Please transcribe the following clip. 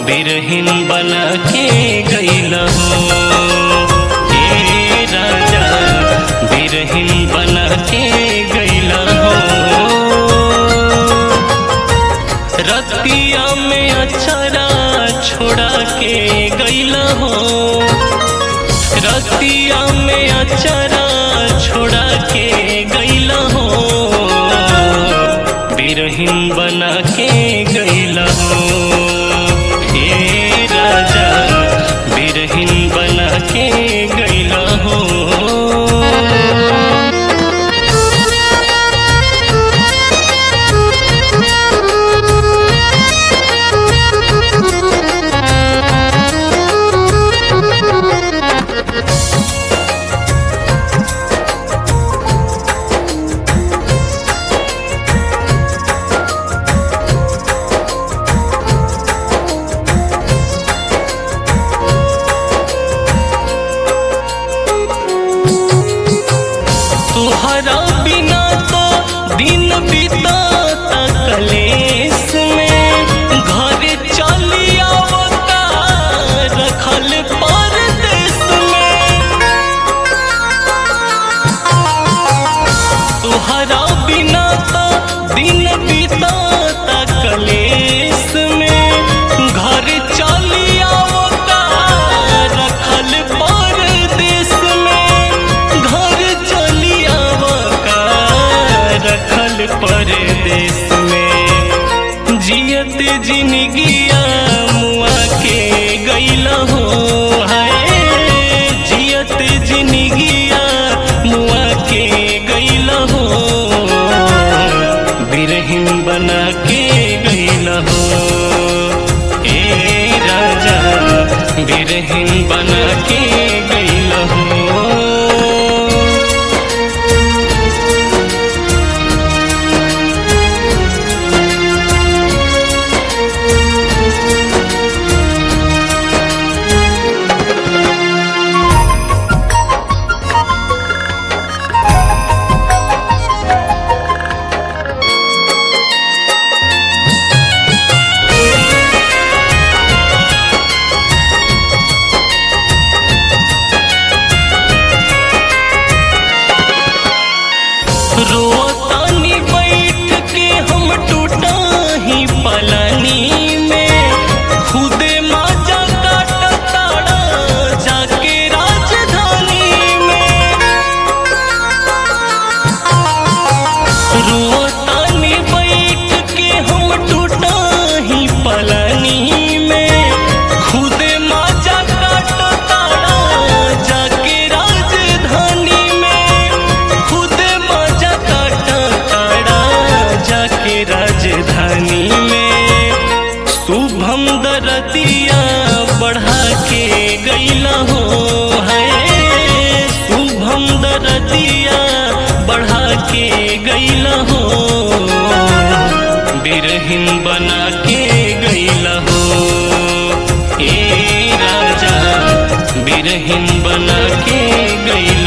बिरहिन बना के गईल हो हे राजा बिरहिन बना के गईल हो रतिया में अचरा छोड़ा के गईल हो रतिया में अचरा छोड़ा के गईल हो बिरहिन बना के गईल हो हे राजा बिरहिन बना के गईल हो तुहरा बिना तो दिन बीताता कलेस में घर चली आवता रखल परदेस में तुहरा बिना तो दिन बीताता कलेस में घर चली आवता रखल परदेस में घर चली आवका रखल परदेस में जियत जिनगिया मुआ के गईल हो है जियत जिनगिया मुआ के गईल हो बिरहिन बना के गईल हो ए राजा बिरहिन बना के गईल हो रोतानी बैठ के हम टूटा ही पलानी में खुदे माजा काट ताड़ा जाके राजधानी में रोतानी बैठ के हम टूटा ही पलानी में खुदे माजा काट ताड़ा जाके राजधानी में खुदे माजा काट ताड़ा जाके राजधानी में शुभम दरदिया बढ़ा के गईला हो है शुभम दरदिया बढ़ा के गईला हो बिरहिन बना के गईला हो ए राजा बिरहिन बना के गईला